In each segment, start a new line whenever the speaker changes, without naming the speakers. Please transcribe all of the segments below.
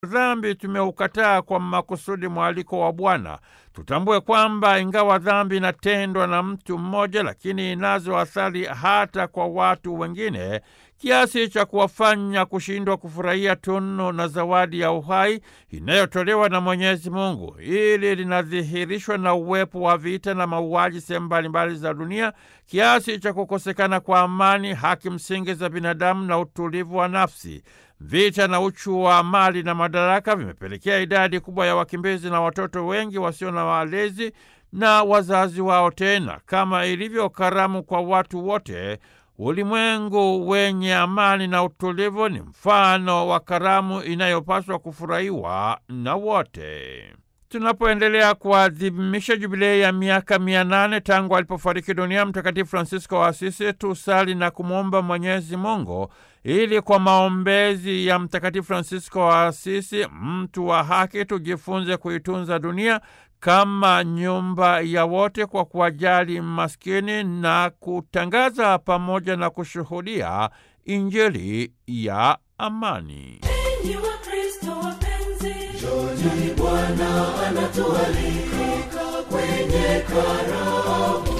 dhambi tumeukataa kwa makusudi mwaliko wa Bwana. Tutambue kwamba ingawa dhambi inatendwa na mtu mmoja, lakini inazo athari hata kwa watu wengine kiasi cha kuwafanya kushindwa kufurahia tunu na zawadi ya uhai inayotolewa na Mwenyezi Mungu. Hili linadhihirishwa na uwepo wa vita na mauaji sehemu mbalimbali za dunia, kiasi cha kukosekana kwa amani, haki msingi za binadamu na utulivu wa nafsi. Vita na uchu wa mali na madaraka vimepelekea idadi kubwa ya wakimbizi na watoto wengi wasio na walezi na wazazi wao. Tena kama ilivyo karamu kwa watu wote, ulimwengu wenye amani na utulivu ni mfano wa karamu inayopaswa kufurahiwa na wote. Tunapoendelea kuadhimisha jubilei ya miaka mia nane tangu alipofariki dunia Mtakatifu Francisco wa Asisi, tusali na kumwomba Mwenyezi Mungu ili kwa maombezi ya Mtakatifu Francisco wa Asisi, mtu wa haki, tujifunze kuitunza dunia kama nyumba ya wote kwa kuwajali maskini na kutangaza pamoja na kushuhudia Injili ya amani.
Enyi Wakristo wapenzi,
Njoni Bwana anatualika kwenye karamu.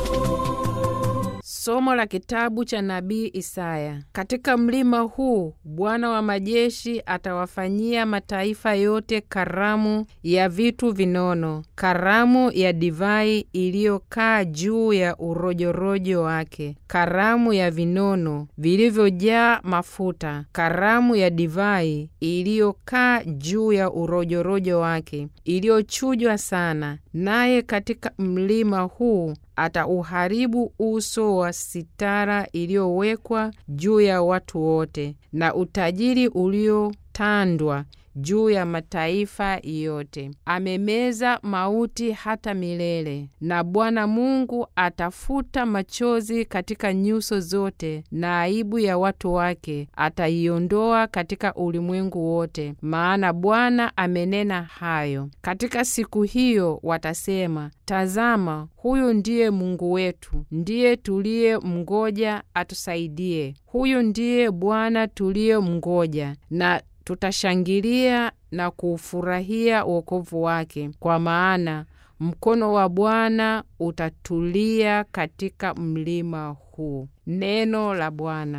Somo la kitabu cha nabii Isaya. Katika mlima huu Bwana wa majeshi atawafanyia mataifa yote karamu ya vitu vinono, karamu ya divai iliyokaa juu ya urojorojo wake, karamu ya vinono vilivyojaa mafuta, karamu ya divai iliyokaa juu ya urojorojo wake, iliyochujwa sana. Naye katika mlima huu atauharibu uso wa sitara iliyowekwa juu ya watu wote, na utajiri uliotandwa juu ya mataifa yote. Amemeza mauti hata milele, na Bwana Mungu atafuta machozi katika nyuso zote, na aibu ya watu wake ataiondoa katika ulimwengu wote, maana Bwana amenena hayo. Katika siku hiyo watasema, Tazama, huyu ndiye Mungu wetu, ndiye tuliye mngoja atusaidie. Huyu ndiye Bwana tuliye mngoja, na tutashangilia na kuufurahia wokovu wake, kwa maana mkono wa Bwana utatulia katika mlima huu. Neno la Bwana.